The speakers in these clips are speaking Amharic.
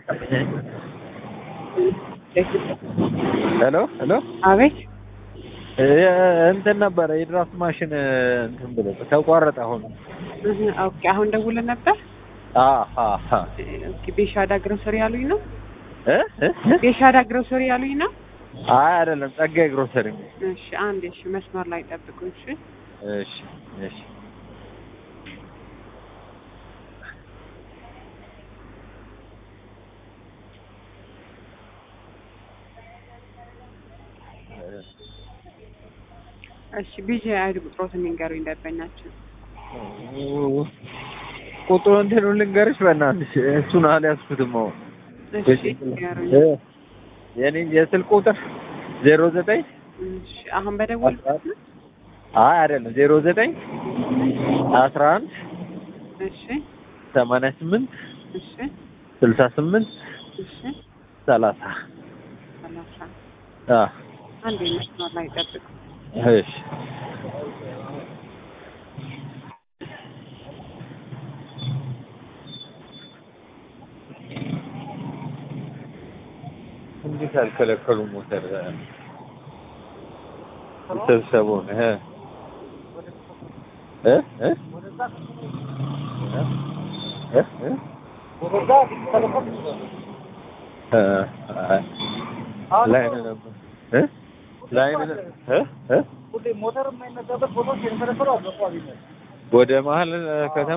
ሄሎ ሄሎ አቤት እንትን ነበረ የድራፍት ማሽን እንትን ብሎ ተቋረጠ። አሁን እህ፣ ኦኬ አሁን ደውለን ነበር። አሃ ኦኬ ቤሻዳ ግሮሰሪ ያሉኝ ነው። እ እ ቤሻዳ ግሮሰሪ ያሉኝ ነው። አይ አይደለም፣ ጸጋዬ ግሮሰሪ። እሺ አንድ እሺ፣ መስመር ላይ ጠብቁ። እሺ እሺ እሺ እሺ ቢጂ አይድ ቁጥሮት የሚንገሩኝ ደንበኛችን ቁጥሩ እንትኑ ልንገርሽ በእናትሽ እሱን አልያዝኩትም። አሁን እሺ ንገሩኝ። እ የኔ የስልክ ቁጥር ዜሮ ዘጠኝ እሺ አሁን በደወል አይ አይደለም ዜሮ ዘጠኝ አስራ አንድ እሺ ሰማንያ ስምንት እሺ ስልሳ ስምንት እሺ ሰላሳ ሰላሳ አ አንድ መስመር ላይ ጠብቁ። እሺ እንዴት አልከለከሉም? ሞተር ሰብሰቡን እ እ እ እ እ ላይ ነው ነበር እ ላይ ነው እ እ ሞተር የማይነዳበት ቦታ የተፈለፈሉ አልበቋሚ ነው። ወደ መሀል ከተማ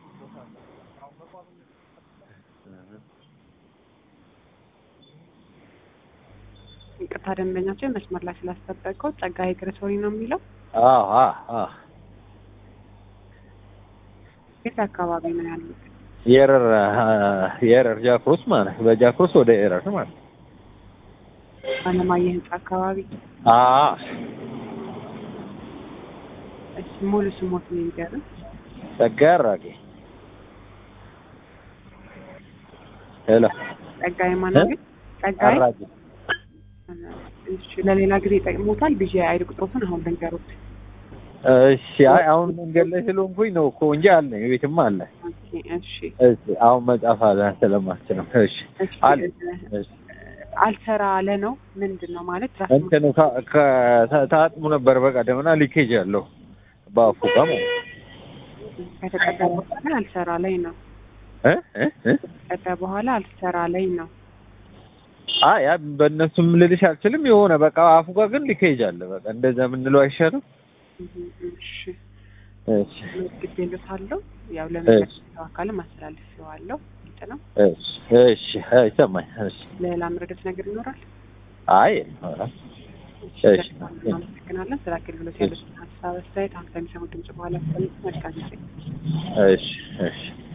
ይቅርታ ደንበኛችን መስመር ላይ ስላስጠበቀው ጸጋዬ ግሮሰሪ ነው የሚለው አዎ አዎ አዎ የት አካባቢ ነው ያሉት? የረር የረር ጃክሮስ ማለት በጃክሮስ ወደ ኤረር ማለት አለማየሁ ህንጻ አካባቢ። አዎ እሺ ሙሉ ስሞት ነው የሚገርም ጸጋዬ አራጌ ሄሎ ጸጋዬ ማናገ ጸጋዬ አራጌ እሺ ለሌላ ጊዜ ይጠቅሙታል። ቢጂ አይድ ቁጥሮትን አሁን ልንገሩት። እሺ አይ አሁን መንገድ ላይ ስለሆንኩኝ ነው እኮ እንጂ አለ ቤትም አለ ኦኬ እሺ እሺ አሁን መጻፍ አለ ስለማችለው እሺ እሺ አለ እሺ አልሰራ አለ ነው ምንድን ነው ማለት ራስ እንትኑ ካ- ከ- ታጥሙ ነበር በቀደምና ሊኬጅ አለው በአፉ ጋር ማለት ነው። ከተቀዳ በኋላ አልሰራ ላይ ነው እ እ እ ከተቀዳ በኋላ አልሰራ ላይ ነው። አይ ያ በእነሱም ልልሽ አልችልም። የሆነ በቃ አፉ ጋር ግን ሊኬጅ አለ። በቃ እንደዛ የምንለው አይሻልም? እሺ እሺ መዝግቤልዎታለሁ። ያው ለሚመለከተው አካልም አስተላልፌዋለሁ። ግልጽ ነው። እሺ እሺ አይ ሰማኝ። እሺ ሌላ ምረዶት ነገር ይኖራል? አይ ኧረ እሺ እሺ። በጣም እናመሰግናለን ስለ አገልግሎት ያሉትን ሀሳብ አስተያየት አሁን ከሚሰሙት ድምጽ በኋላ መልካም ጊዜ እሺ እሺ